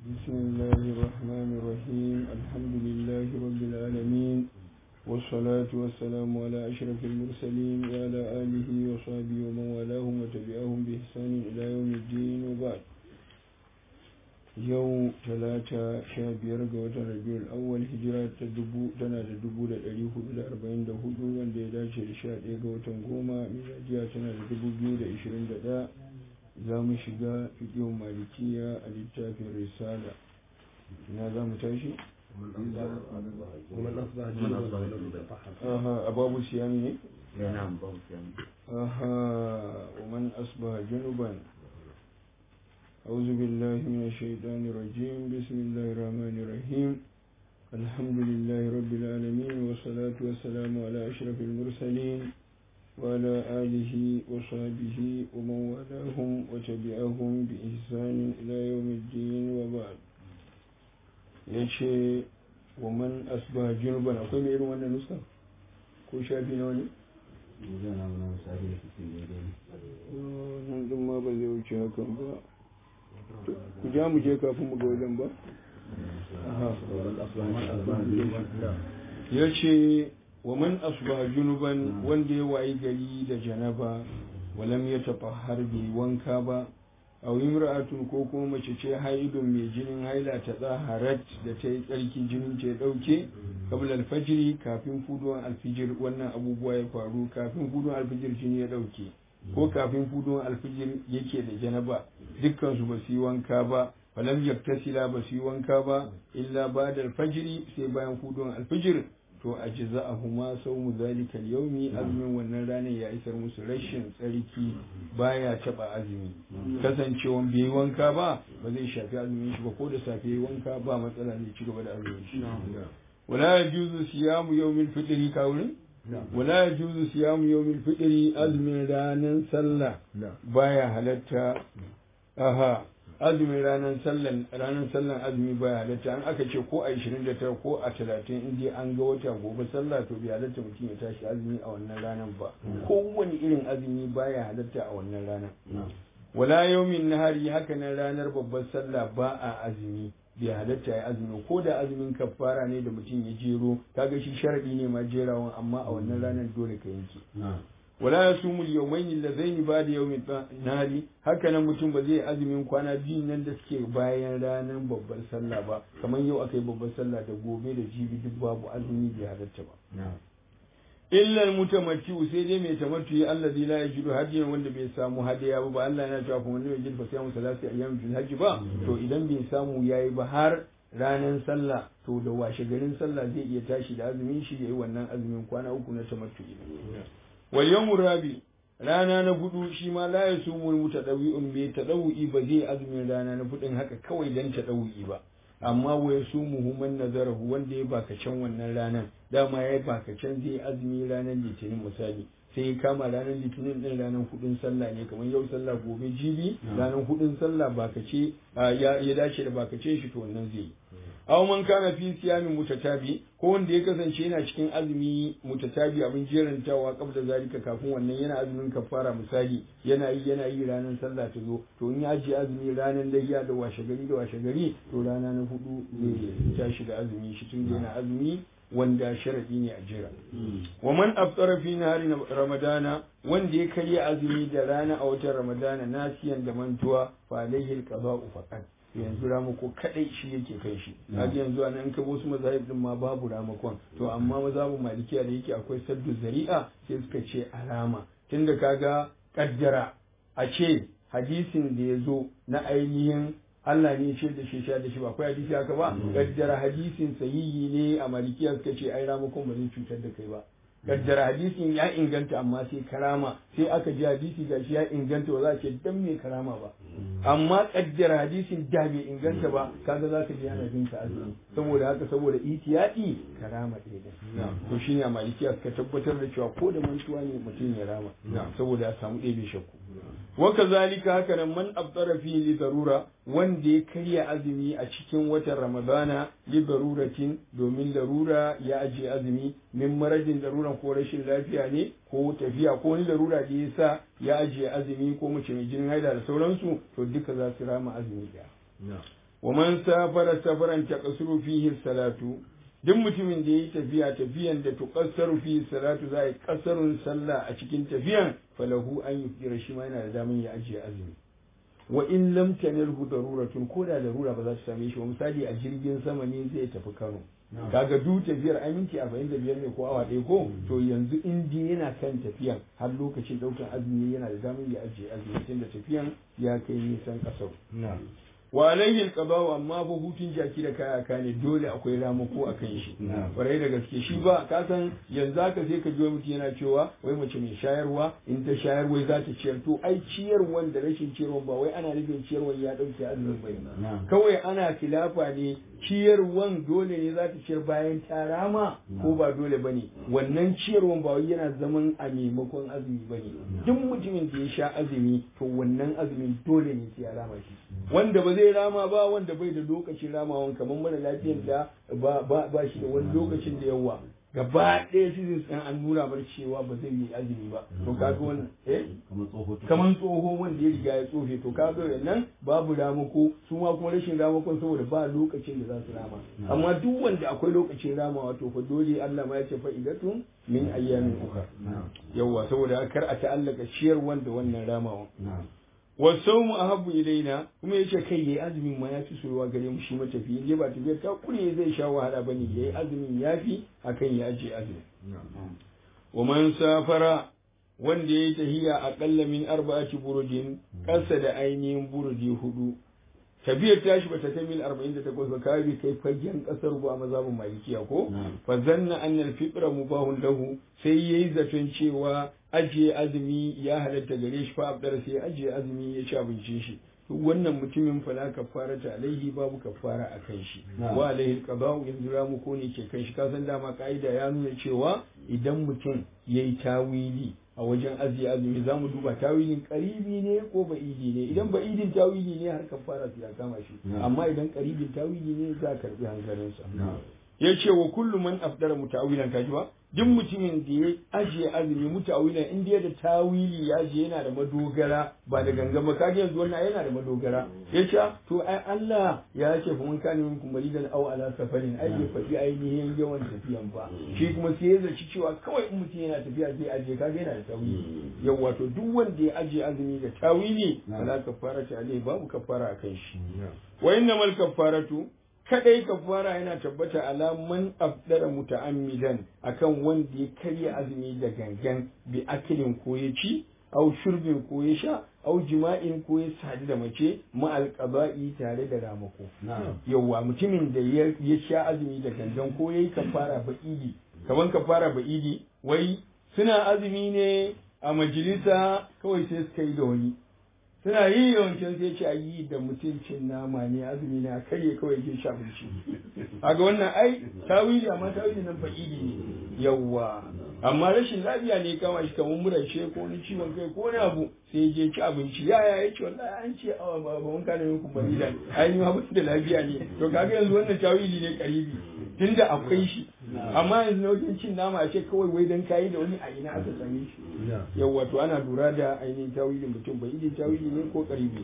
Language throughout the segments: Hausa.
بسم الله الرحمن الرحيم الحمد لله رب العالمين والصلاة والسلام على أشرف المرسلين وعلى آله وصحبه ومن والاهم وتبعهم بإحسان إلى يوم الدين وبعد yau talata sha biyar ga watan rabiul awwal hijira ta dubu tana da dubu da ɗari hudu da arba'in da hudu wanda ya dace da sha ɗaya ga watan goma miladiya tana da dubu biyu da ishirin da ɗaya za mu shiga fiƙin malikiya a littafin risala ina za mu tashi aha a babu siyami ne aha wa man asbaha junuban أعوذ بالله من الشيطان الرجيم بسم الله الرحمن الرحيم الحمد لله رب العالمين والصلاة والسلام على أشرف المرسلين وعلى آله وصحبه ومن والاهم وتبعهم بإحسان إلى يوم الدين وبعد yace wa man asbaha junuban akwai mai irin wannan nuska ko shafi na wani? nan din ma ba zai wuce hakan ba ku ja mu je kafin mu ga wajen ba ya ce wa man asba junuban wanda ya wayi gari da janaba walam ya taɓa harbi wanka ba a imra'atun ko kuma mace ce haidun mai jinin haila ta tsaharat da ta yi tsarki jinin ta ya ɗauke kabla alfajiri kafin fuduwan alfijir wannan abubuwa ya faru kafin fuduwan alfijir jini ya ɗauke ko kafin fudon alfijir yake da janaba dukkan su ba su yi wanka ba falam yaktasila ba su yi wanka ba illa ba da alfajiri sai bayan fudon alfijir to a jiza a huma sau mu zalika yaumi azumin wannan ranar ya isar musu rashin tsarki baya taba azumi kasancewan bai yi wanka ba ba zai shafi azumin shi ba ko da safe yi wanka ba matsala ne ci gaba da azumin shi wala yajuzu siyamu yawmil fitri kawurin wala ya juzu siyamu yawmil fitri azumin ranar sallah baya halatta aha azumin ranar sallan ranar sallan azumi baya halatta an aka ce ko a 29 ko a 30 in dai an ga wata gobe sallah to bai halatta mutum ya tashi azumi a wannan ranar ba kowane irin azumi baya halatta a wannan ranar wala yawmin nahari haka nan ranar babbar sallah ba a azumi bai halatta ya azumi ko da azumin kafara ne da mutum ya jero kaga shi sharadi ne ma jerawan amma a wannan ranar dole ka yanke wala yasumu al-yawmayn allazayn ba'da yawmin nahari haka nan mutum ba zai azumin kwana biyu nan da suke bayan ranar babbar sallah ba kamar yau akai babbar sallah da gobe da jibi duk babu azumi bai halatta ba illa almutamattu sai dai mai tamattu allazi la yajidu hadiyan wanda bai samu hadiya ba ba Allah yana cewa kuma wanda yajid fa siyamu salati ayyam fil hajj ba to idan bai samu yayi ba har ranar sallah to da washe garin sallah zai iya tashi da azumin shi yayi wannan azumin kwana uku na tamattu wal yawmur rabi rana na hudu shi ma la yasumul mutadawi'un bai tadawi ba zai azumin rana na hudun haka kawai dan tadawi ba amma wa ya su muhimman nazarahu wanda ya baka can wannan ranar dama ya baka can zai azumi ranar litinin misali sai ya kama ranar litinin din ranar hudun sallah ne kamar yau sallah gobe jibi ranar hudun sallah baka ce ya dace da baka ce shi to wannan zai yi aw man kana fi siyamin mutatabi ko wanda ya kasance yana cikin azumi mutatabi abin jerantawa kabda zalika kafin wannan yana azumin kafara misali yana yi yana yi ranar sallah ta zo to in ya ji azumi ranar layya da washe gari da washe gari to rana na hudu zai tashi da azumi shi tun yana azumi wanda sharadi ne a jira wa man aftara fi nahari ramadana wanda ya karya azumi da rana a watan ramadana nasiyan da mantuwa fa alaihi alqada'u faqat yanzu ramako kadai shi yake kai shi kaga yanzu anan in ka wasu mazahib din ma babu ramakon to amma mazhabin malikiya da yake akwai saddu zari'a sai suka ce alama tunda kaga kaddara a ce hadisin da ya zo na ainihin Allah ne ce da shi sha da shi ba akwai hadisi haka ba kaddara hadisin sahihi ne a malikiya suka ce ai ramakon ba zai cutar da kai ba kaddara hadisin ya inganta amma sai karama sai aka ji hadisi ga shi ya inganta ba za a ce dan me karama ba amma kaddara hadisin da bai inganta ba kaga za ka ji yana bin ka azumi saboda haka saboda itiyadi karama ɗaya da to shine a malikiya suka tabbatar da cewa ko da mantuwa ne mutum ya rama saboda ya samu ɗebe shakku wa kazalika haka nan man abtara fi li darura wanda ya karya azumi a cikin watan ramadana li daruratin domin larura ya ajiye azumi min maradin daruran ko rashin lafiya ne ko tafiya ko wani larura da ya sa ya ajiye azumi ko mace mai jinin haila da sauransu to duka za su rama azumi ɗaya wa man safara safaran taqsuru fihi salatu duk mutumin da yayi tafiya tafiyan da tuqassaru fihi salatu za yi kasarun sallah a cikin tafiyan falahu an yufira shi ma yana da daman ya ajiye azumi wa in lam tanilhu daruratun ko da darura ba za ta same shi ba misali a jirgin sama ne zai tafi Kano kaga du tafiyar ai minti 45 ne ko awa ɗaya ko to yanzu in dai yana kan tafiyan har lokacin ɗaukar azumi yana da damar ya ajiye azumi tunda tafiyan ya kai nisan ƙasar wa alaihi alqada'u amma ba hutun jaki da kaya ka ne dole akwai ramako a kan shi kwarai da gaske shi ba ka san yanzu haka sai ka ji wani mutum yana cewa wai mace mai shayarwa in ta shayar wai za ta ciyar to ai ciyarwan da rashin ciyarwan ba wai ana nufin ciyarwan ya dauke azumin bai kawai ana kilafa ne ciyarwan dole ne za ta ciyar bayan ta rama ko ba dole ba ne wannan ciyarwan ba wai yana zaman a maimakon azumi ba ne duk mutumin da ya sha azumi to wannan azumin dole ne sai ya rama shi wanda ba zai rama ba wanda bai da lokacin ramawan kamar mara lafiyar da ba shi da wani lokacin da yawa gaba ɗaya su zai an nuna bar cewa ba zai yi azumi ba to kaga wannan eh kamar tsoho wanda ya riga ya tsofe to kaga wannan babu ramako su ma kuma rashin ramakon saboda ba lokacin da za su rama amma duk wanda akwai lokacin ramawa to fa dole Allah ma ya ce fa'idatun min ayyamin ukhra yawa saboda kar a ta'allaka ciyar wanda wannan ramawan wasaumu ahabbu ilaina kuma yace kai yayi azumin ma yafi soyuwa gare mu shi matafi je ba tafiyar ta kure zai sha wahala bane yayi azumin yafi akan ya aje azumi wa man safara wanda yayi tahiya aqalla min arba'ati burudin kasa da ainihin burudi hudu tafiyar tashi bata kai mil 48 ba kai kai fagen kasar ba mazhabin malikiya ko fa zanna anna al-fitra mubahun lahu sai yayi zaton cewa ajiye azumi ya halatta gare shi fa abdar sai ajiye azumi ya ci abincin shi to wannan mutumin fala kafara ta alaihi babu kafara a kan shi wa alaihi qada'u in mu ko ne ke kan shi kasan dama ka'ida ya nuna cewa idan mutum yayi tawili a wajen ajiye azumi za mu duba tawilin karibi ne ko ba'idi ne idan ba'idin tawili ne har kafara su ya kama shi amma idan karibin tawili ne za a karbi hankalinsa ya ce wa kullu man afdara mutawilan kaji ba duk mutumin da ya ajiye azumi mutawilan in dai da tawili ya je yana da madogara ba da gangan ba kaga yanzu wannan yana da madogara ya ce to ai Allah ya ce fa mun kana min kumari da aw ala safarin ai bai faɗi ainihin yawan tafiyan ba shi kuma sai ya zaci cewa kawai in mutum yana tafiya zai ajiye kaga yana da tawili yawa to duk wanda ya ajiye azumi da tawili fala kafara ta alai babu kafara akan shi wa innamal kafaratu kadai kafara yana tabbata ala man afdara muta'ammidan akan wanda ya karya azumi da gangan bi akilin ko ya ci au shurbin ko ya sha au jima'in ko ya sadu da mace ma alqaba'i tare da ramako yawa mutumin da ya sha azumi da gangan ko yayi kafara ba'idi kaman kafara ba'idi wai suna azumi ne a majalisa kawai sai suka yi da wani suna yi yawancin sai ce a yi da mutuncin nama ne azumi na karye kawai ke sha abinci a ga wannan ai tawili amma tawili nan fa'idi ne yawwa amma rashin lafiya ne kama shi kamar murace ko wani ciwon kai ko wani abu sai je ci abinci ya ya yace wallahi an ce a ba mun kana yin kumbari da ai ni ma ba da lafiya ne to kaga yanzu wannan tawili ne karibi tunda akwai shi amma yanzu na wajen cin nama ce kawai wai dan kayi da wani a ina aka same shi yawwa to ana lura da ainihin tawilin mutum bai yi tawili ne ko karibi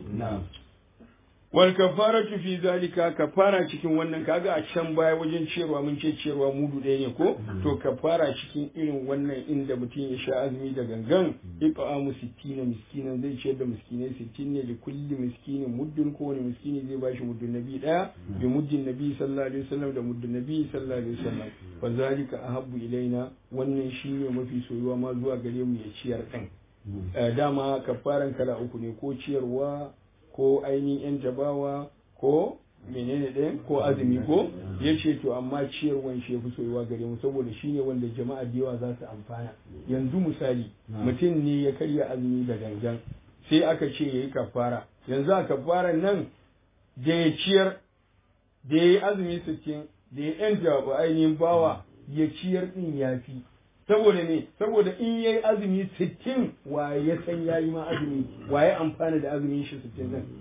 wal kafaratu fi zalika kafara cikin wannan kaga a can baya wajen ciyarwa mun ce ciyarwa mudu ɗaya ne ko to kafara cikin irin wannan inda mutum ya sha azumi da gangan iqamu sittina miskinan zai ciyar da miskinai sittin ne da kulli miskinin muddin kowane miskini zai bashi muddin nabi ɗaya bi muddin nabi sallallahu alaihi wasallam da muddin nabi sallallahu alaihi wasallam fa zalika ahabbu ilaina wannan shine mafi soyuwa ma zuwa gare mu ya ciyar ɗin dama kafaran kala uku ne ko ciyarwa ko ainihin yan jabawa ko menene ɗin ko azumi ko ya ce to amma ciyarwan shi ya fi soyuwa gare mu saboda shi ne wanda jama'a da yawa za su amfana yanzu misali mutum ne ya karya azumi da gangan sai aka ce ya yi kafara yanzu a kafaran nan da ya ciyar da ya yi azumi sittin da ya yanta ainihin bawa ya ciyar ɗin ya fi saboda ne saboda in yayi azumi sittin waye ya san yayi ma azumi waye amfana da azumin shi sittin din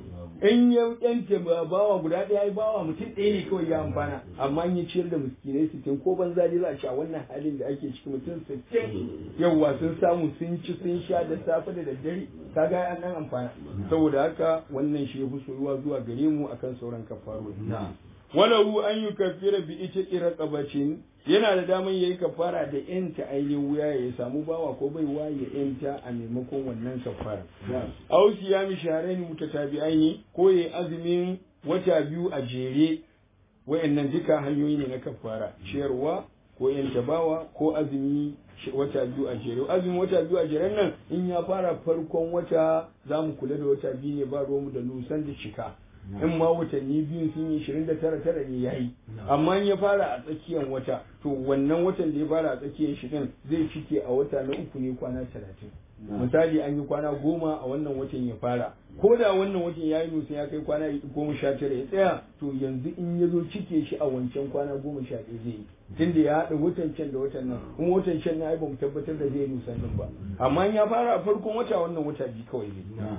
in ya yanta bawa guda ɗaya bawa mutum ɗaya ne kawai ya amfana amma in ya ciyar da miskinai sittin ko banza dai za a ci a wannan halin da ake ciki mutum sittin yawwa sun samu sun ci sun sha da safe da daddare kaga an nan amfana saboda haka wannan shi ya fi soyuwa zuwa gare mu akan sauran kafarori walahu an yi kafira bi ita iraqabatin yana da daman yayi kafara da yanta ainihin wuya ya samu bawa ko bai wa ya yanta a maimakon wannan kafara aw siyami shahrayn mutatabi'aini ko yayi azumin wata biyu a jere wayannan duka hanyoyi ne na kafara ciyarwa ko yanta bawa ko azumi wata biyu a jere azumin wata biyu a jeren nan in ya fara farkon wata za mu kula da wata biyu ne ba ruwanmu da nusan da cika in ma watanni biyu sun yi ishirin da tara tara ne ya yi amma in ya fara a tsakiyar wata to wannan watan da ya fara a tsakiyar shi din zai cike a wata na uku ne kwana talatin misali an yi kwana goma a wannan watan ya fara ko da wannan watan ya yi nusa ya kai kwana goma sha tara ya tsaya to yanzu in ya zo cike shi a wancan kwana goma sha ɗaya zai yi tunda ya haɗa watan can da watan nan kuma watan can na ai ba mu tabbatar da zai nusa din ba amma in ya fara a farkon wata wannan wata biyu kawai zai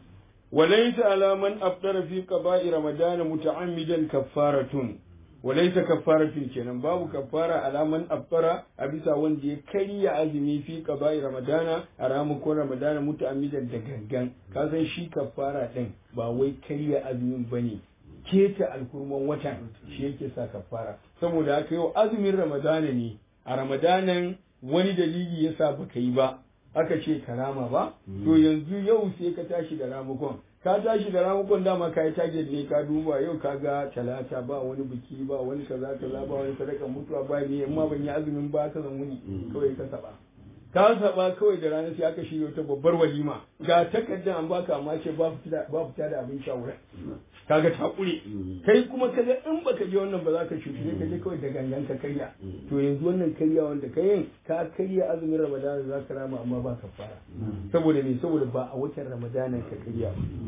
وليس على من أفطر في قضاء رمضان متعمدا كفارة وليس كفارة kenan babu kafara ala man afṭara a bisa wanda ya karya azumi fi qada'i ramadana a ramakon ramadana muta'ammidan da gangan ka san shi kafara din ba wai karya azumin bane keta alkurman watan shi yake sa kafara saboda haka yau azumin ramadana ne a ramadanan wani dalili yasa baka yi ba aka ce karama ba to yanzu yau sai ka tashi da ramukon ka tashi da ramukon dama ka yi target ne ka duba yau ka ga talata ba wani biki ba wani kaza kaza ba wani sadaka mutuwa ba ne amma ban yi azumin ba ka zan wuni kawai ka saba ka saba kawai da rana sai aka shirya wata babbar walima ga takardar an baka amma ce ba fita da abin shawara kaga ta kure kai kuma kaga in baka je wannan ba za ka cuci ne ka je kawai da gangan ka karya to yanzu wannan karya wanda ka yin ka karya azumin ramadana za ka rama amma ba ka fara saboda me saboda ba a watan ramadana ka karya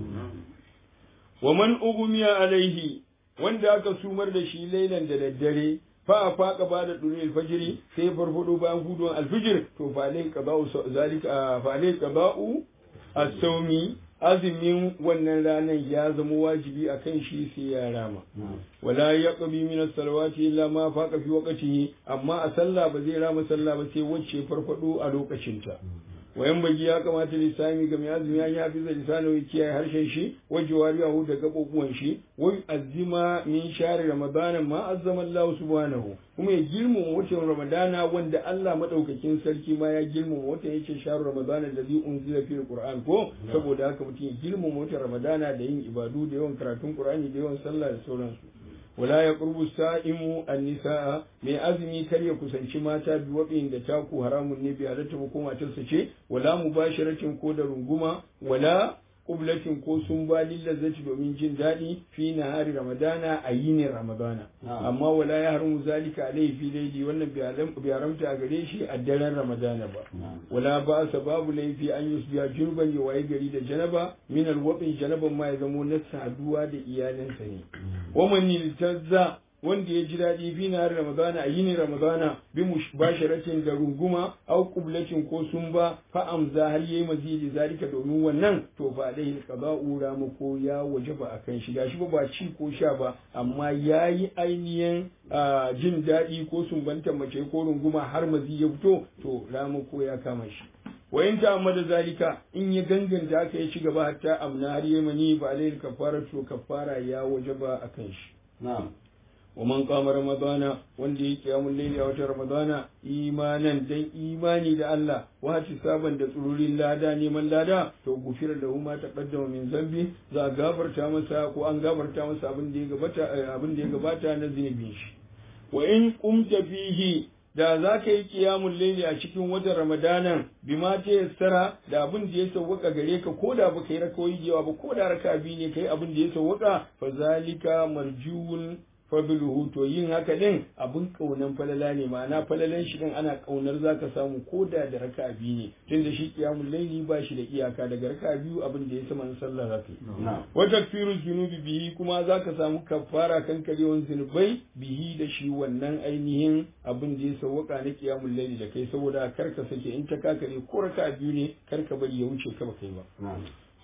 wa man ugumiya alaihi wanda aka sumar da shi lailan da daddare fa a faƙa ba da ɗuri alfajiri sai farfado bayan hudun alfijir to fa alai qaba'u zalika fa alai qaba'u as-sawmi azumin wannan ranar ya zama wajibi a kan shi sai ya rama wala ya qabi min as-salawati illa ma faqa fi waqtihi amma a sallah ba zai rama sallah ba sai wacce farfado a lokacin ta wayan bagi ya kamata lisami ga mai azumi ya hafi zai lisanu ya kiyaye harshen shi wa jawariyahu da gabobuwan shi wa azima min shahri ramadana ma azzama Allah subhanahu kuma ya girmama watan ramadana wanda Allah madaukakin sarki ma ya girmama watan yace shahru ramadana da zai unzila fil qur'an ko saboda haka mutum ya girmama watan ramadana da yin ibadu da yawan karatun qur'ani da yawan sallah da sauransu wala ya qurbu sa'imu an-nisaa mai azumi kar ya kusanci mata bi wabin da taku haramun ne bi halatta ko matarsa ce wala mubashiratin ko da runguma wala qublatin ko sun ba lillazzati domin jin daɗi fi nahari ramadana a yinin ramadana amma wala ya haramu zalika alaihi fi laili wannan bai haramta a gare shi a daren ramadana ba wala ba sa babu laifi an yusbiya jurban ya waye gari da janaba min alwabin janaban ma ya zamo na saduwa da iyalinsa ne wa man yiltazza wanda ya ji daɗi fi na ramadana a yini ramadana bi basharatin da runguma au qublatin ko sumba fa amza har yayi mazidi zalika domin wannan to ba dai qada'u ramu ko ya wajaba akan shi gashi ba ba ci ko sha ba amma yayi ainihin jin daɗi ko sumbanta mace ko runguma har mazi ya fito to ramu ko ya kama shi wa in ta amma da zalika in ya ganganta aka ya ci gaba hatta amna har yayi mani ba dai kafara to kafara ya wajaba akan shi na'am ومن قام رمضان wanda ya kiyamun laili a watan ramadana imanan dan imani da Allah wa saban da tsururin lada neman lada to gufira da ma taqaddama min zambi za a gafarta masa ko an gafarta masa abin da ya gabata abin da ya gabata na zunubin shi wa in qumta fihi da za ka yi kiyamun laili a cikin watan ramadanan bima ta yassara da abin da ya sauwaka gare ka ko da baka yi rakawoyi da yawa ba ko da raka biyu ne kai abin da ya sauwaka fa zalika marjuun fadluhu to yin haka din abin kaunan falala ne ma'ana falalan shi din ana kaunar zaka samu ko da da raka biyu ne tunda shi kiyamul laili ba shi da iyaka daga raka biyu abin da ya sama sallar rafi wa takfiru zunubi bihi kuma zaka samu kafara kan karewan zunubai bihi da shi wannan ainihin abin da ya sauwaka na kiyamul laili da kai saboda kar ka sake in ta kakare ko raka biyu ne kar ka bari ya wuce ka ba kai ba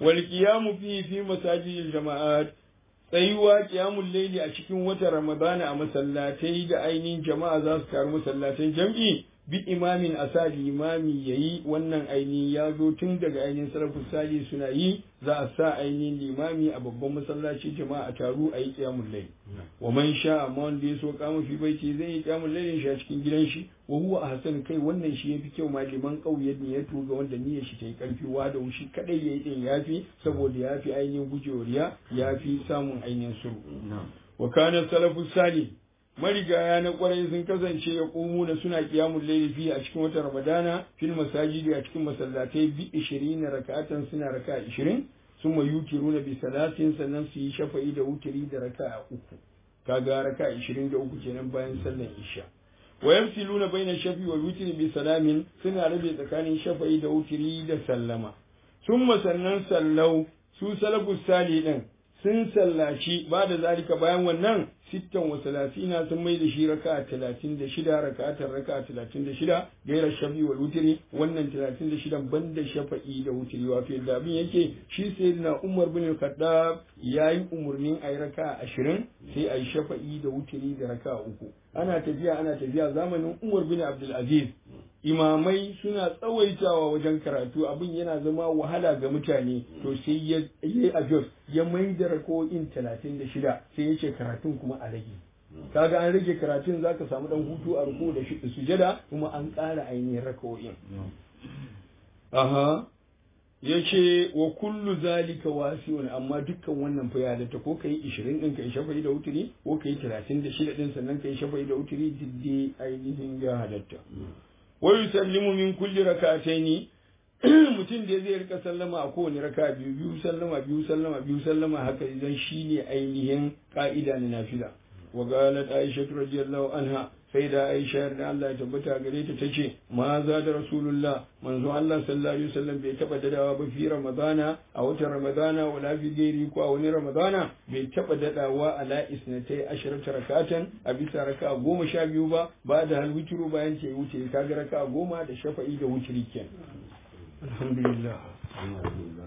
wal qiyamu fi fi masajidil jama'at tsayuwa qiyamul layli a cikin watan ramadana a masallatai da ainihin jama'a za su taru masallatan jam'i bi imamin asa limami yayi wannan ainihin ya zo tun daga ainihin salafus sali suna yi za a sa ainihin limami a babban masallaci jama'a a taru a yi qiyamul layl wa man sha amma wanda ya so kama fi baiti zai yi qiyamul layl shi a cikin gidan shi wa huwa ahsan kai wannan shi yafi kyau ma liman kauye ne ya tuga wanda niyyar shi ta yi karfi wa da shi kadai yayi din yafi saboda yafi ainihin gujewa riya yafi samun ainihin suru wa kana salafus salih marigaya na kwarai sun kasance ya na suna kiyamun laifi a cikin watan ramadana fil masajidi a cikin masallatai bi ishirin raka'atan suna raka ishirin sun ma yutiru na bi salatin sannan su yi shafa'i da wutiri da raka uku kaga raka ishirin da uku kenan bayan sallan isha wa yafsiluna baina shafi wal wutri bi salamin suna rabe tsakanin shafa'i da wutiri da sallama sun sannan sallau su salafus sali din sun sallaci ba da zalika bayan wannan sittan wa salasina sun mai da shi raka talatin da shida raka'atar raka talatin da shida gaira shafi wa wutiri wannan talatin da shidan banda shafa'i da wutiri wato yadda abin yake shi sai na umar bin khaddab ya yi umarnin a yi raka ashirin sai a yi shafa'i da wutiri da raka uku ana tafiya ana tafiya zamanin umar bin abdulaziz imamai suna tsawaitawa wajen karatu abin yana zama wahala ga mutane to sai ya yi ajos ya mai da rako'in talatin da shida sai ya ce karatun kuma a rage kaga an rage karatun za ka samu dan hutu a ruku da sujada kuma an ƙara ainihin rako'in aha ya ce wa kullu zalika wasi'un amma dukkan wannan fa ya ta ko kai 20 din kai shafa'i da wuturi ko kai 36 din sannan kai shafa'i da wuturi diddi ainihin ya halatta wa yusallimu min kulli rak'ataini mutum da zai rika sallama a kowane raka biyu biyu sallama biyu sallama biyu sallama haka idan shine ainihin ka'ida na nafila wa qalat aisha radiyallahu anha sai da aisha da Allah ya tabbata gare ta tace ma za da rasulullah manzo Allah sallallahu alaihi wasallam bai taba dadawa ba fi ramadana a watan ramadana wala fi gairi ko a wani ramadana bai taba dadawa ala isnatai asharata rakatan a bisa raka goma sha biyu ba ba da hal witru bayan ce wuce kaga raka goma da shafa'i da wutri kenan alhamdulillah